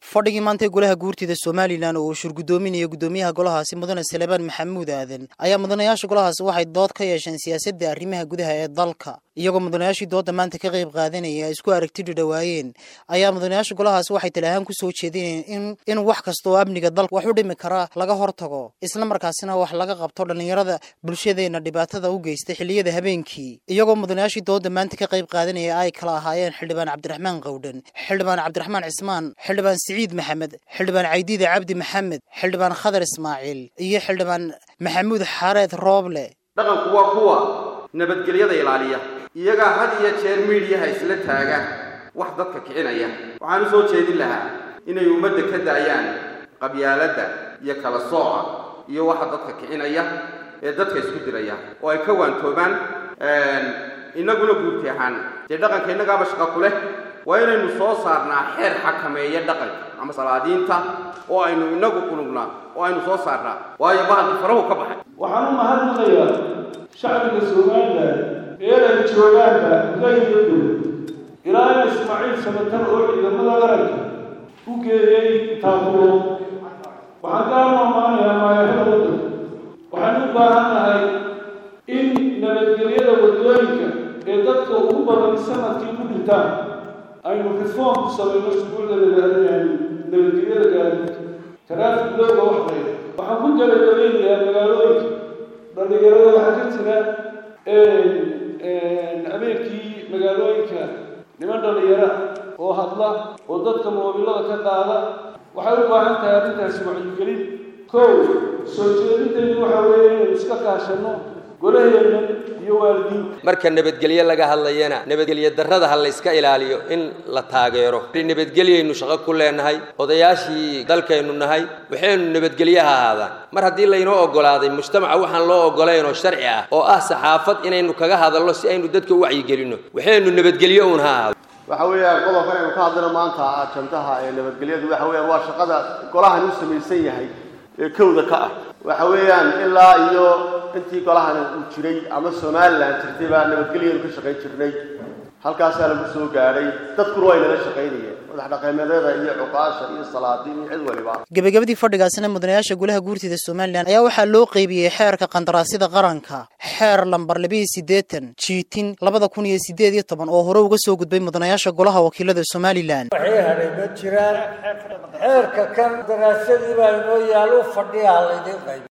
fadhigii maanta ee golaha guurtida somalilan oo uu shurgudoominaya guddoomiyaha golahaasi mudane salebaan maxamuud aadan ayaa mudanayaasha golahaasi waxay dood ka yeesheen siyaasadda arrimaha gudaha ee dalka iyagoo mudanayaashii doodda maanta ka qayb qaadanaya ay isku aragti dhidhawaayeen ayaa mudanayaasha golahaasi waxay tali ahaan kusoo jeedinayeen in in wax kasta oo amniga dalka wax u dhimi kara laga hortago isla markaasina wax laga qabto dhallinyarada bulshadeenna dhibaatada u geysta xilliyada habeenkii iyagoo mudanayaashii doodda maanta ka qayb qaadanaya ay kala ahaayeen xildhibaan cabdiraxmaan qowdhan xildhibaan cabdiraxmaan cismaan xildhibaan siciid maxamed xildhibaan caydiide cabdi maxamed xildhibaan khadar ismaaciil iyo xildhibaan maxamuud xaareed rooble dhaqanku waa kuwa nabadgelyada ilaaliya iyagaa had iyo jeer miidhiyaha isla taaga wax dadka kicinaya waxaan u soo jeedin lahaa inay ummadda ka daayaan qabyaaladda iyo kala sooca iyo waxa dadka kicinaya ee dadka isku diraya oo ay ka waantoobaan innaguna guurti ahaan dee dhaqanka innagaaba shaqa ku leh waa inaynu soo saarnaa xeer xakameeya dhaqanka ama salaadiinta oo aynu inagu qunugnaa oo aynu soo saarnaa waayo bahalka farahu ka baxay waxaan u mahadnaqayaa shacbiga somalilan ee ay joogaanba gaydadow ilaa in ismaaciil samatar oo ciidamada qaranka u geeyey taaburo waxaan ka amaamaanayaa maayarada waddanka waxaan u baahannahay in nabadgelyada waddooyinka ee dadka ugu badan sanadkii ku dhintaan aynu reform ku samayno shuguulda nabadgelyada gaadiidka taraafik looga waxday waxaan ku gabagabeynayaa magaalooyinka dhallinyarada waxaa ka jira habeenkii magaalooyinka niman dhallinyara oo hadla oo dadka moobilada ka qaada waxay u baahan tahay arrintaasi wacyigelin kow soo jeedintaydu waxa weeye inaynu iska kaashanno golaheenna iyo waalidiinta marka nabadgelyo laga hadlayana nabadgelyo darrada ha layska ilaaliyo in la taageero nabadgelyaynu shaqo ku leenahay odayaashii dalkaynu nahay waxaynu nabadgelyo ha ahaadaan mar haddii laynoo oggolaaday mujtamaca waxaan loo oggolayn oo sharci ah oo ah saxaafad inaynu kaga hadalno si aynu dadka u wacyigelinno waxaynu nabadgelyo uun ha ahaado waxa weeyaan qodobkan aynu ka hadlayno maanta ajandaha ee nabadgelyadu waxa weeyaan waa shaqada golahan u samaysan yahay ee kowda ka ah waxa weeyaan ilaa iyo intii golahan uu jiray ama somalilan jirtay baa nabadgelyanu ka shaqayn jirnay halkaasaa lagu soo gaadhay dadkuna way nala shaqaynayeen madax dhaqameedyada iyo cuqaasha iyo salaadiin iyo cid waliba gebagabadii fadhigaasina mudanayaasha golaha guurtida somalilan ayaa waxaa loo qeybiyey xeerka qandaraasyada qaranka xeer lambar labiiyo siddeetan jiitin labada kun iyo siddeed iyo toban oo hore uga soo gudbay mudanayaasha golaha wakiilada somalilan waxay hadhay ma jiraan xeerka kan daraasadii baa inoo yaal u fadhiya laydin qayb